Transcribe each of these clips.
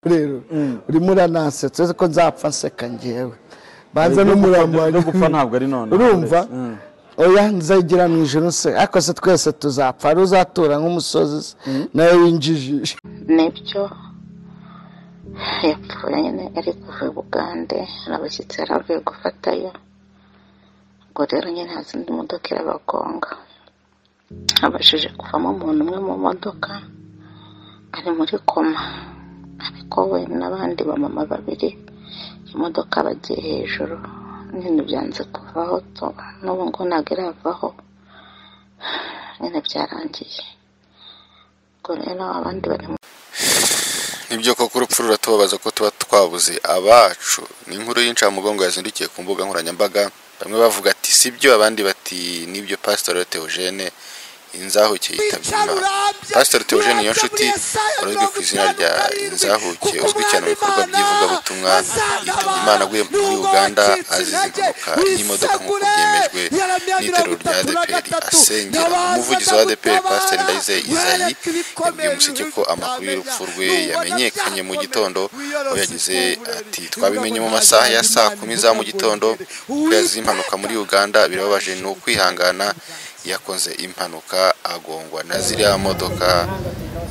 rero urimo uranasetsa uretse ko nzapfa nseka ngewe banza Ibyo n'umurambo gupfa- wanjye. no gupfa ntabwo ari nonaha, urumva uretse. Mm. oya nzagira mu ijoro se ariko se twese tuzapfa hari uzatura nk'umusozi se nawe winjijisha nibyo yapfuye nyine ari kuva i bugande hari abashyitsi yari avuye gufatayo ubwo rero nyine nta zindi modoka irabagonga habashije kuvamo umuntu umwe mu modoka ari muri koma ariko we n'abandi bamama babiri imodoka bagiye hejuru nyine byanze kuvaho to- n'ubu ngo ntabwo iravaho nyine byarangiye ubwo rero abandi bari mu nibyo koko urupfu ruratubabaza ko tuba twabuze abacu ni inkuru y'incamugongo yazindukiye ku mbuga nkoranyambaga bamwe bavuga ati sibyo abandi bati nibyo pasitoro teogene inzahuke yitabye imana pasitoro teogene niyo nshuti urazwi ku izina rya inzahuke uzwi cyane mu bikorwa by'ivugabutumwa yitabye imana aguye muri uganda azize impanuka y'imodoka nk'uko byemejwe n'itorero rya adeperi asengera umuvugizi wa adeperi pasiteri ndayizeye izayi yabwiye umuseke ko amakuru y'urupfu rwe yamenyekanye mu gitondo aho yagize ati twabimenye mu masaha ya saa kumi za mu gitondo ko yazize impanuka muri uganda birababaje ni ukwihangana yakoze impanuka agongwa na ziriya modoka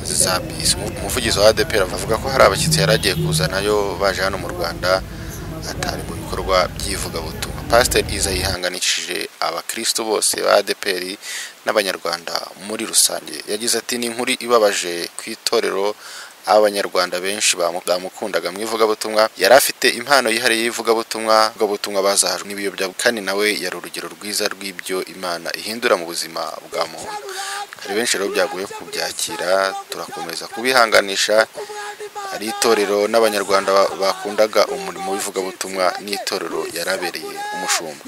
za bisi umuvugizi wa adeperi avuga ko hari abashyitsi yari agiye kuzanayo baje hano mu rwanda atari mu bikorwa by'ivugabutumwa pasiteri iza yihanganishije abakristo bose ba adeperi n'abanyarwanda muri rusange yagize ati ni inkuru ibabaje ku itorero abanyarwanda benshi bamu- bamukundaga mu ivugabutumwa yari afite impano yihariye y'ivugabutumwa ivugabutumwa bazahajwe n'ibiyobyabwenge kandi nawe yari urugero rwiza rw'ibyo imana ihindura mu buzima bwa muntu hari benshi rero byagoye kubyakira turakomeza kubihanganisha ari itorero n'abanyarwanda ba- bakundaga umurimo w'ivugabutumwa n'itorero yarabereye umushumba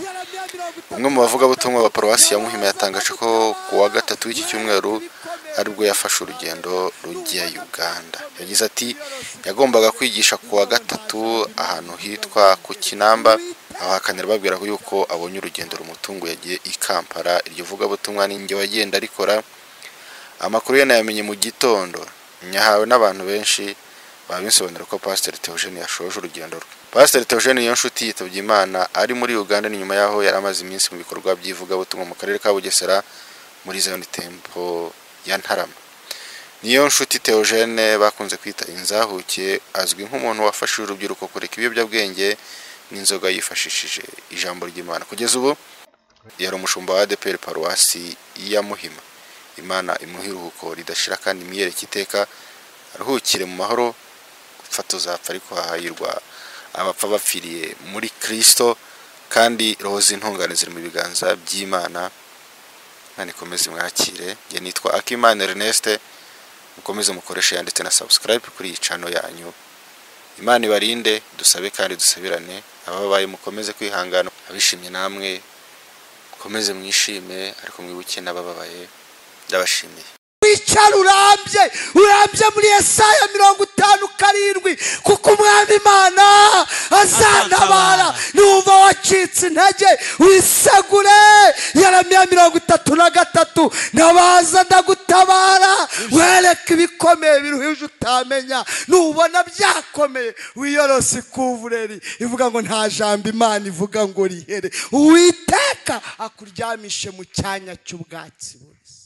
umwe mu bavugabutumwa ba paruwasi ya muhima yatangaje ko ku wa gatatu w'iki cyumweru aribwo yafashe urugendo rujya uganda yagize ati yagombaga kwigisha ku wa gatatu ahantu hitwa ku kinamba abahakanira babwira ko yuko abonye urugendo rumutunguye yagiye i kampala iryo vugabutumwa ni njye wagenda arikora amakuru ye nayamenye mu gitondo nyahawe n'abantu benshi babinsobanura ko pasiteri teogene yashoje urugendo rwe pasiteri teogene niyo nshuti yitabye imana ari muri uganda ni nyuma y'aho yari amaze iminsi mu bikorwa by'ivugabutumwa mu karere ka bugesera muri zone tempo ya ntarama niyo nshuti teogene bakunze kwita inzahuke azwi nk'umuntu wafashije urubyiruko kureka ibiyobyabwenge n'inzoga yifashishije ijambo ry'imana kugeza ubu yari umushumba wa adeperi paruwasi ya muhima imana imuha iruhuko ridashira kandi imyereke iteka aruhukire mu mahoro gupfa tuzapfa ariko hahayirwa abapfa bapfiriye muri kirisito kandi roho z'intungane ziri mu biganza by'imana imana ikomeze imwakire njye nitwa akimana ernest mukomeze mukoreshe ya ndetse na subscribe kuri iyi cano yanyu imana ibarinde dusabe kandi dusabirane ababaye mukomeze kwihangana abishimye namwe mukomeze mwishime ariko mwibuke n'abababaye ndabashimiye wicara urambye urambye muri esaya mirongo itanu karindwi kuko umwami imana azatabara numva wacitse intege wisegure yaramiya mirongo itatu na gatatu nabaza ndagutabara wereka ibikomeye biruhije utamenya nubona byakomeye wiyorose ikuvureri ivuga ngo nta jambo imana ivuga ngo rihere uwiteka akuryamishe mu cyanya cy'ubwatsi bubisi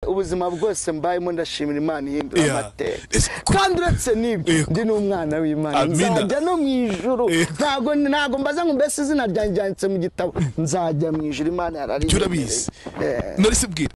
ubuzima bwose mbayemo ndashimira imana ihindura Yeah. amateka It's- kandi uretse n'ibyo Yego. ndi n'umwana w'imana Amina. nzajya no mu ijuru Yego. ntabwo ntabwo mbaza ngo mbese izina ryanjye ryanditse mu gitabo nzajya mu ijuru imana yarariyemereye urabizi nari sibwira